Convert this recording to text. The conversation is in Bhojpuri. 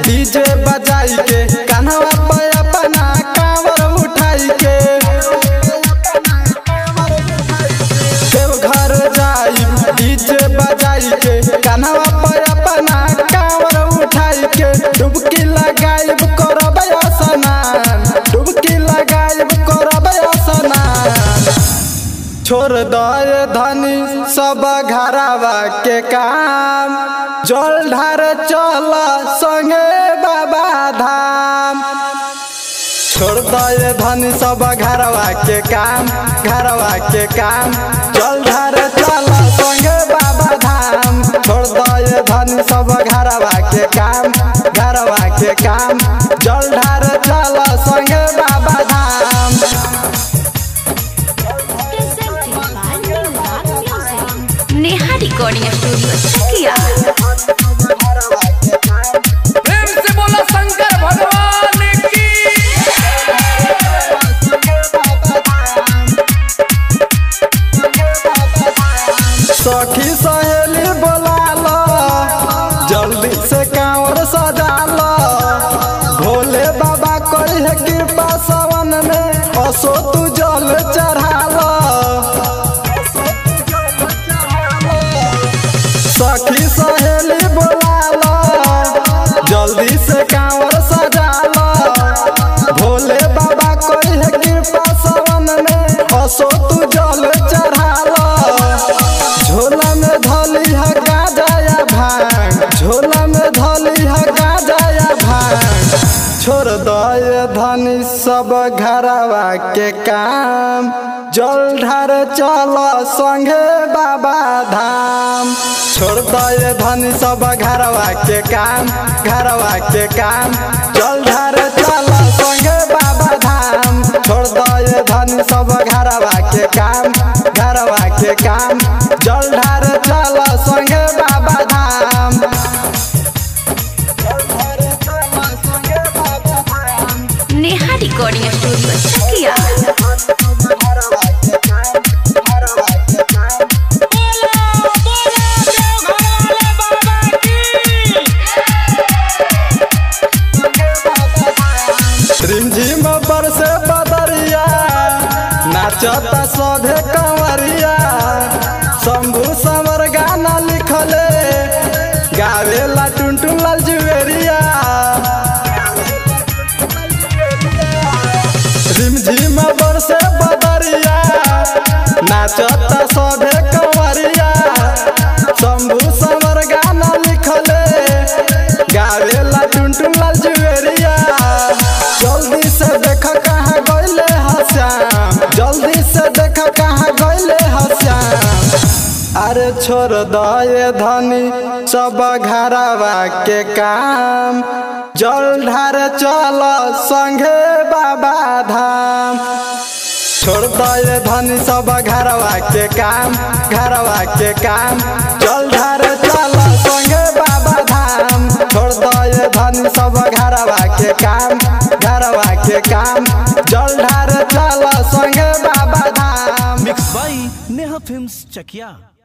डीजे बजाई के कान्हवा पे अपना कांवर उठाई के देवघर जाई डीजे बजाई के कान्हवा पे अपना कांवर उठाई के डुबकी लगाइब करब स्नान डुबकी लगाइब करब स्नान छोड़ दे धनी सब घरावा के काम जल ढार चल संगे बाबा धाम छोड़ दे धनी सब घरवा के काम घरवा के काम जल ढार चल संगे बाबा धाम छोड़ दे धनी सब घरवा के काम घरवा के काम जल ढार चल संगे Baba Dham presented by New Rock Music. Neha recording studio Chakia प्रेम से बोला शंकर भगवान की सखी सहेली बोला लो जल्दी से कांवर सजा लो भोले बाबा करी है कृपा सावन में असो तू जल चढ़ा लो सखी सहेली बोला लो जल्दी से कांवर सजा लो भोले बाबा करी है कृपा सावन में असो तू जल चढ़ा लो झोला में धली है गाजा भांग झोला में धली है गाजा भांग छोड़ दे धनी सब घरवा के काम जल ढार चल संगे बाबा धाम छोड़ दे धनी सब घरवा के काम घरवा के काम जल ढार चल संगे बाबा धाम छोड़ दे धनी सब घरवा के काम घरवा के काम जल ढार चल संगे बाबा धाम नेहा रिकॉर्डिंग स्टूडियो चकिया रिमझिम बरसे बदरिया नाचता सभे कंवरिया शंभू समर गाना लिखले गावेला टुनटुन लाल जुवेरिया रिमझिम बरसे बदरिया नाचता सभे कंवरिया शंभू समर गाना लिखले गावेला टुनटुन लाल जुवेरिया जल्दी से देख कहाँ गइले हश्याम जल्दी से देख कहाँ गइले हश्याम अरे छोड़ दे धनी सब घरवा के काम जल ढार चल संगे बाबा धाम छोड़ दे धनी सब घरवा के काम घरवा के काम जल ढार चल संगे बाबा धाम छोड़ दे धनी सब घरवा के काम घरवा के काम जल ढार चल संगे Baba Dham mix by Neha films Chakiya